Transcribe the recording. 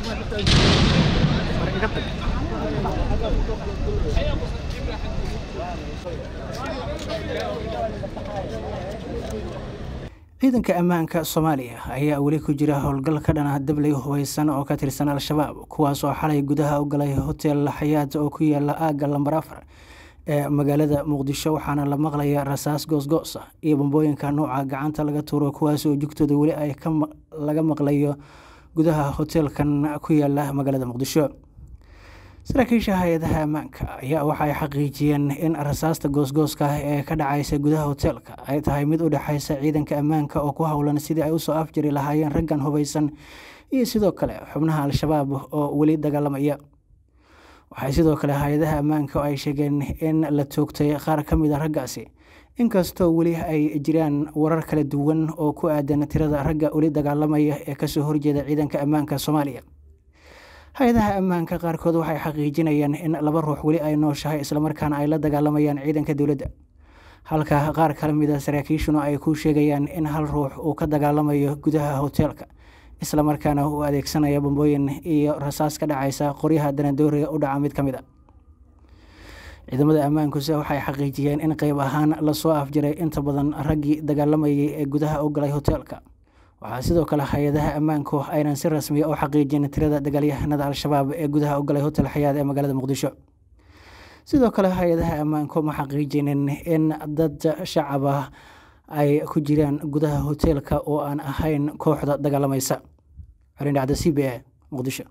ciidanka ammaanka soomaaliya ayaa weli ku jira howlgal ka dhana dabley hubeysan oo ka tirsan al-shabaab kuwaas oo xalay gudaha u galay hotel xayaat oo ku yaala aagga lambar afar ee magaalada muqdisho waxaana la maqlaya rasaas goosgoos ah iyo bambooyinka nooca gacanta laga tuuro kuwaas oo jugtooda weli ay laga maqlayo gudaha hoteelkan ku yaala magaalada muqdisho saraakiisha hay-adaha ammaanka ayaa waxaay xaqiijiyeen in rasaasta goosgooska ah ee ka dhacaysa gudaha hoteelka ay tahay mid u dhexeysa ciidanka ammaanka oo ku howlan sidii ay usoo afjari lahaayeen raggan hubeysan iyo sidoo kale xubnaha al-shabaab oo weli dagaalamaya waxay sidoo kale hay-adaha ammaanka ay sheegeen in la toogtay qaar ka mid a raggaasi inkastoo weli ay jiraan warar kala duwan oo ku aadan tirada ragga weli dagaalamaya ee kasoo horjeeda ciidanka ammaanka soomaaliya hay-adaha ammaanka qaarkood waxay xaqiijinayaan in laba ruux weli ay nooshahay islamarkaana ay la dagaalamayaan ciidanka dowladda halka qaar kala mid a saraakiishuna ay ku sheegayaan in hal ruux uu ka dagaalamayo gudaha hoteelka islamarkaana uu adeegsanaya bambooyin iyo rasaas ka dhacaysa qoryaha danadooriga u dhaca mid ka mid a ciidamada ammaankuse waxay xaqiijiyeen in qeyb ahaan lasoo afjiray inta badan raggii dagaalamayay ee gudaha u galay hoteelka waxaa sidoo kale hay-adaha ammaanku aynan si rasmiya u xaqiijin tirada dagaalyahanada al-shabaab ee gudaha u galay hotel xayaad ee magaalada muqdisho sidoo kale hay-adaha ammaanku ma xaqiijinin in dad shacab ah ay ku jiraan gudaha hoteelka oo aan ahayn kooxda dagaalamaysa xorindhacda c b a muqdisho